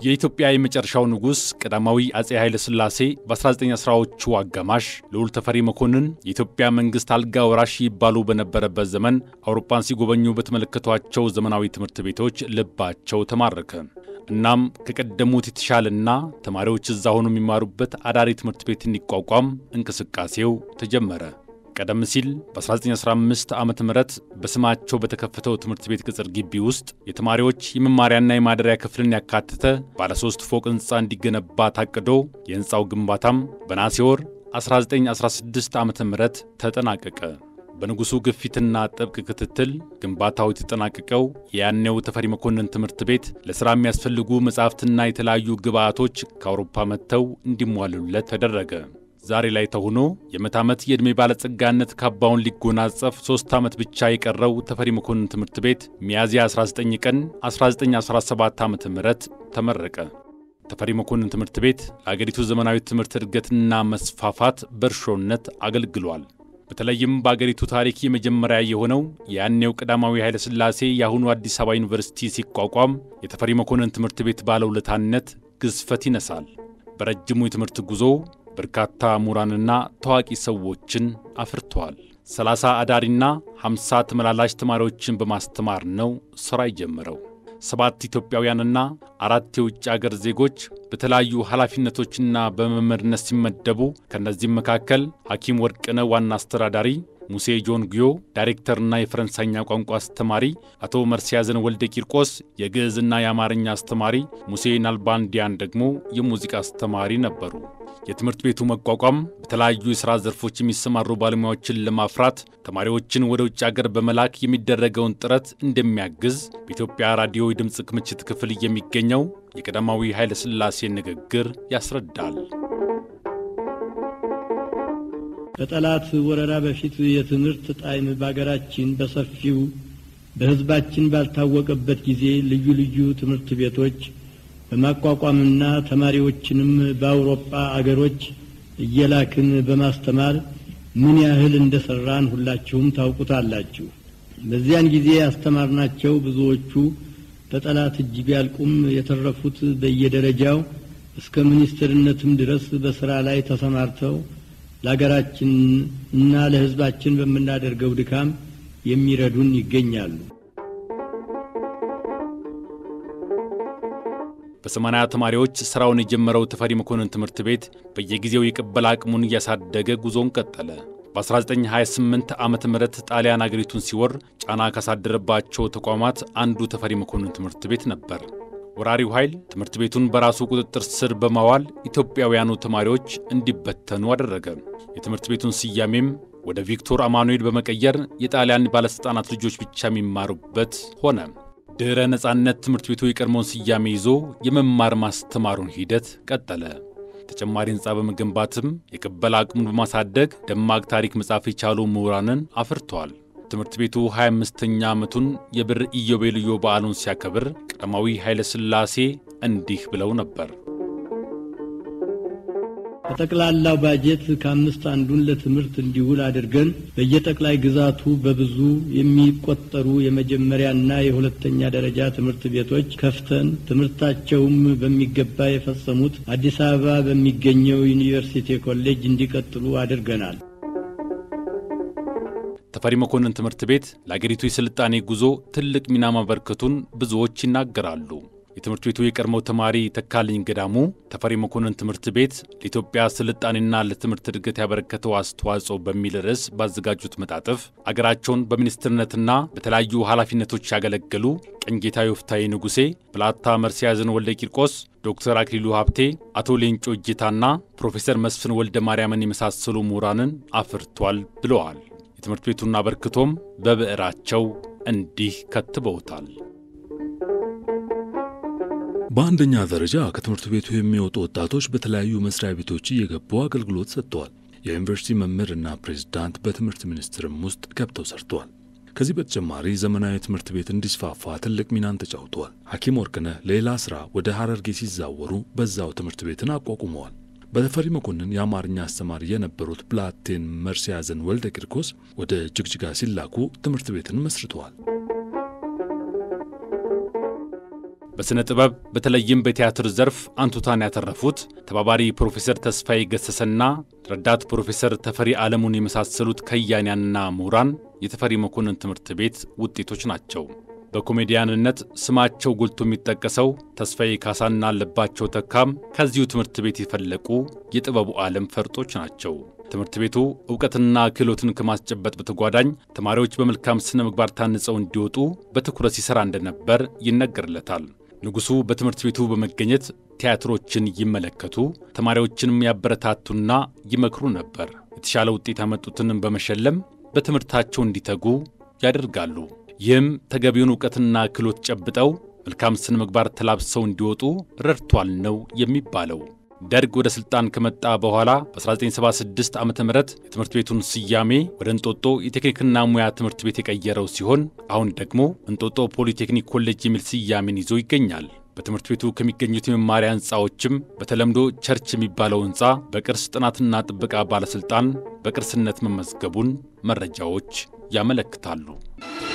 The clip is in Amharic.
የኢትዮጵያ የመጨረሻው ንጉሥ ቀዳማዊ አጼ ኃይለ ሥላሴ በ1910ዎቹ አጋማሽ ልዑል ተፈሪ መኮንን የኢትዮጵያ መንግሥት አልጋ ወራሽ ይባሉ በነበረበት ዘመን አውሮፓን ሲጎበኙ በተመለከቷቸው ዘመናዊ ትምህርት ቤቶች ልባቸው ተማረከ። እናም ከቀደሙት የተሻለና ተማሪዎች እዛ ሆኖ የሚማሩበት አዳሪ ትምህርት ቤት እንዲቋቋም እንቅስቃሴው ተጀመረ። ቀደም ሲል በ1915 ዓ ም በስማቸው በተከፈተው ትምህርት ቤት ቅጽር ግቢ ውስጥ የተማሪዎች የመማሪያና የማደሪያ ክፍልን ያካተተ ባለሶስት ፎቅ ሕንፃ እንዲገነባ ታቅዶ የሕንፃው ግንባታም በነሐሴ ወር 1916 ዓ ም ተጠናቀቀ። በንጉሡ ግፊትና ጥብቅ ክትትል ግንባታው የተጠናቀቀው የያኔው ተፈሪ መኮንን ትምህርት ቤት ለሥራ የሚያስፈልጉ መጻሕፍትና የተለያዩ ግብዓቶች ከአውሮፓ መጥተው እንዲሟሉለት ተደረገ። ዛሬ ላይ ተሆኖ የመቶ ዓመት የዕድሜ ባለጸጋነት ካባውን ሊጎናጸፍ ሦስት ዓመት ብቻ የቀረው ተፈሪ መኮንን ትምህርት ቤት ሚያዝያ 19 ቀን 1917 ዓ ም ተመረቀ። ተፈሪ መኮንን ትምህርት ቤት ለአገሪቱ ዘመናዊ ትምህርት እድገትና መስፋፋት በእርሾነት አገልግሏል። በተለይም በአገሪቱ ታሪክ የመጀመሪያ የሆነው የያኔው ቀዳማዊ ኃይለ ሥላሴ የአሁኑ አዲስ አበባ ዩኒቨርሲቲ ሲቋቋም የተፈሪ መኮንን ትምህርት ቤት ባለውለታነት ግዝፈት ይነሳል። በረጅሙ የትምህርት ጉዞ በርካታ ምሁራንና ታዋቂ ሰዎችን አፍርተዋል። 30 አዳሪና 50 ተመላላሽ ተማሪዎችን በማስተማር ነው ሥራ የጀመረው። ሰባት ኢትዮጵያውያንና አራት የውጭ አገር ዜጎች በተለያዩ ኃላፊነቶችና በመምህርነት ሲመደቡ ከእነዚህም መካከል ሐኪም ወርቅነህ ዋና አስተዳዳሪ፣ ሙሴ ጆን ጉዮ ዳይሬክተርና የፈረንሳይኛ ቋንቋ አስተማሪ፣ አቶ መርስያዘን ወልደ ቂርቆስ የግዕዝና የአማርኛ አስተማሪ፣ ሙሴ ናልባንዲያን ደግሞ የሙዚቃ አስተማሪ ነበሩ። የትምህርት ቤቱ መቋቋም በተለያዩ የሥራ ዘርፎች የሚሰማሩ ባለሙያዎችን ለማፍራት ተማሪዎችን ወደ ውጭ አገር በመላክ የሚደረገውን ጥረት እንደሚያግዝ በኢትዮጵያ ራዲዮ የድምፅ ክምችት ክፍል የሚገኘው የቀዳማዊ ኃይለ ሥላሴ ንግግር ያስረዳል። ከጠላት ወረራ በፊት የትምህርት ጣዕም በአገራችን በሰፊው በሕዝባችን ባልታወቀበት ጊዜ ልዩ ልዩ ትምህርት ቤቶች በማቋቋምና ተማሪዎችንም በአውሮፓ አገሮች እየላክን በማስተማር ምን ያህል እንደሰራን ሁላችሁም ታውቁታላችሁ። በዚያን ጊዜ ያስተማርናቸው ብዙዎቹ በጠላት እጅ ቢያልቁም የተረፉት በየደረጃው እስከ ሚኒስትርነትም ድረስ በስራ ላይ ተሰማርተው ለሀገራችን እና ለሕዝባችን በምናደርገው ድካም የሚረዱን ይገኛሉ። በሰማንያ ተማሪዎች ሥራውን የጀመረው ተፈሪ መኮንን ትምህርት ቤት በየጊዜው የቅበላ አቅሙን እያሳደገ ጉዞን ቀጠለ። በ1928 ዓ ም ጣሊያን አገሪቱን ሲወር ጫና ካሳደረባቸው ተቋማት አንዱ ተፈሪ መኮንን ትምህርት ቤት ነበር። ወራሪው ኃይል ትምህርት ቤቱን በራሱ ቁጥጥር ስር በማዋል ኢትዮጵያውያኑ ተማሪዎች እንዲበተኑ አደረገ። የትምህርት ቤቱን ስያሜም ወደ ቪክቶር አማኑኤል በመቀየር የጣሊያን ባለሥልጣናት ልጆች ብቻ የሚማሩበት ሆነ። ድኅረ ነጻነት ትምህርት ቤቱ የቀድሞውን ስያሜ ይዞ የመማር ማስተማሩን ሂደት ቀጠለ። ተጨማሪ ሕንፃ በመገንባትም የቅበላ አቅሙን በማሳደግ ደማቅ ታሪክ መጻፍ የቻሉ ምሁራንን አፍርተዋል። ትምህርት ቤቱ 25ኛ ዓመቱን የብር ኢዮቤልዩ በዓሉን ሲያከብር ቀዳማዊ ኃይለ ሥላሴ እንዲህ ብለው ነበር። ከጠቅላላው ባጀት ከአምስት አንዱን ለትምህርት እንዲውል አድርገን በየጠቅላይ ግዛቱ በብዙ የሚቆጠሩ የመጀመሪያና የሁለተኛ ደረጃ ትምህርት ቤቶች ከፍተን ትምህርታቸውም በሚገባ የፈጸሙት አዲስ አበባ በሚገኘው ዩኒቨርሲቲ ኮሌጅ እንዲቀጥሉ አድርገናል። ተፈሪ መኮንን ትምህርት ቤት ለአገሪቱ የሥልጣኔ ጉዞ ትልቅ ሚና ማበርከቱን ብዙዎች ይናገራሉ። የትምህርት ቤቱ የቀድሞው ተማሪ ተካልኝ ገዳሙ ተፈሪ መኮንን ትምህርት ቤት ለኢትዮጵያ ስልጣኔና ለትምህርት እድገት ያበረከተው አስተዋጽኦ በሚል ርዕስ ባዘጋጁት መጣጥፍ አገራቸውን በሚኒስትርነትና በተለያዩ ኃላፊነቶች ያገለገሉ ቀኝጌታ ዮፍታሔ ንጉሴ፣ ብላታ መርስዔያዘን ወልደ ቂርቆስ፣ ዶክተር አክሊሉ ሀብቴ፣ አቶ ሌንጮ እጅታና ፕሮፌሰር መስፍን ወልደ ማርያምን የመሳሰሉ ምሁራንን አፍርቷል ብለዋል። የትምህርት ቤቱን አበርክቶም በብዕራቸው እንዲህ ከትበውታል። በአንደኛ ደረጃ ከትምህርት ቤቱ የሚወጡ ወጣቶች በተለያዩ መስሪያ ቤቶች እየገቡ አገልግሎት ሰጥተዋል። የዩኒቨርሲቲ መምህርና ፕሬዝዳንት በትምህርት ሚኒስቴርም ውስጥ ገብተው ሰርተዋል። ከዚህ በተጨማሪ ዘመናዊ ትምህርት ቤት እንዲስፋፋ ትልቅ ሚናን ተጫውተዋል። ሐኪም ወርቅነህ ሌላ ሥራ ወደ ሐረርጌ ሲዛወሩ በዛው ትምህርት ቤትን አቋቁመዋል። በተፈሪ መኮንን የአማርኛ አስተማሪ የነበሩት ብላቴን መርስዔያዘን ወልደ ቂርቆስ ወደ ጅግጅጋ ሲላኩ ትምህርት ቤትን መስርተዋል። በሥነ ጥበብ በተለይም በቲያትር ዘርፍ አንቱታን ያተረፉት ተባባሪ ፕሮፌሰር ተስፋዬ ገሰሰና ረዳት ፕሮፌሰር ተፈሪ ዓለሙን የመሳሰሉት ከያንያንና ምሁራን የተፈሪ መኮንን ትምህርት ቤት ውጤቶች ናቸው። በኮሜዲያንነት ስማቸው ጎልቶ የሚጠቀሰው ተስፋዬ ካሳና አለባቸው ተካም ከዚሁ ትምህርት ቤት የፈለቁ የጥበቡ ዓለም ፈርጦች ናቸው። ትምህርት ቤቱ እውቀትና ክህሎትን ከማስጨበጥ በተጓዳኝ ተማሪዎች በመልካም ስነ ምግባር ታንጸው እንዲወጡ በትኩረት ሲሠራ እንደነበር ይነገርለታል። ንጉሡ በትምህርት ቤቱ በመገኘት ቲያትሮችን ይመለከቱ፣ ተማሪዎችንም ያበረታቱና ይመክሩ ነበር። የተሻለ ውጤት ያመጡትንም በመሸለም በትምህርታቸው እንዲተጉ ያደርጋሉ። ይህም ተገቢውን እውቀትና ክህሎት ጨብጠው መልካም ስነ ምግባር ተላብሰው እንዲወጡ ረድቷል ነው የሚባለው። ደርግ ወደ ሥልጣን ከመጣ በኋላ በ1976 ዓ ም የትምህርት ቤቱን ስያሜ ወደ እንጦጦ የቴክኒክና ሙያ ትምህርት ቤት የቀየረው ሲሆን አሁን ደግሞ እንጦጦ ፖሊቴክኒክ ኮሌጅ የሚል ስያሜን ይዞ ይገኛል። በትምህርት ቤቱ ከሚገኙት የመማሪያ ሕንፃዎችም በተለምዶ ቸርች የሚባለው ሕንፃ በቅርስ ጥናትና ጥበቃ ባለሥልጣን በቅርስነት መመዝገቡን መረጃዎች ያመለክታሉ።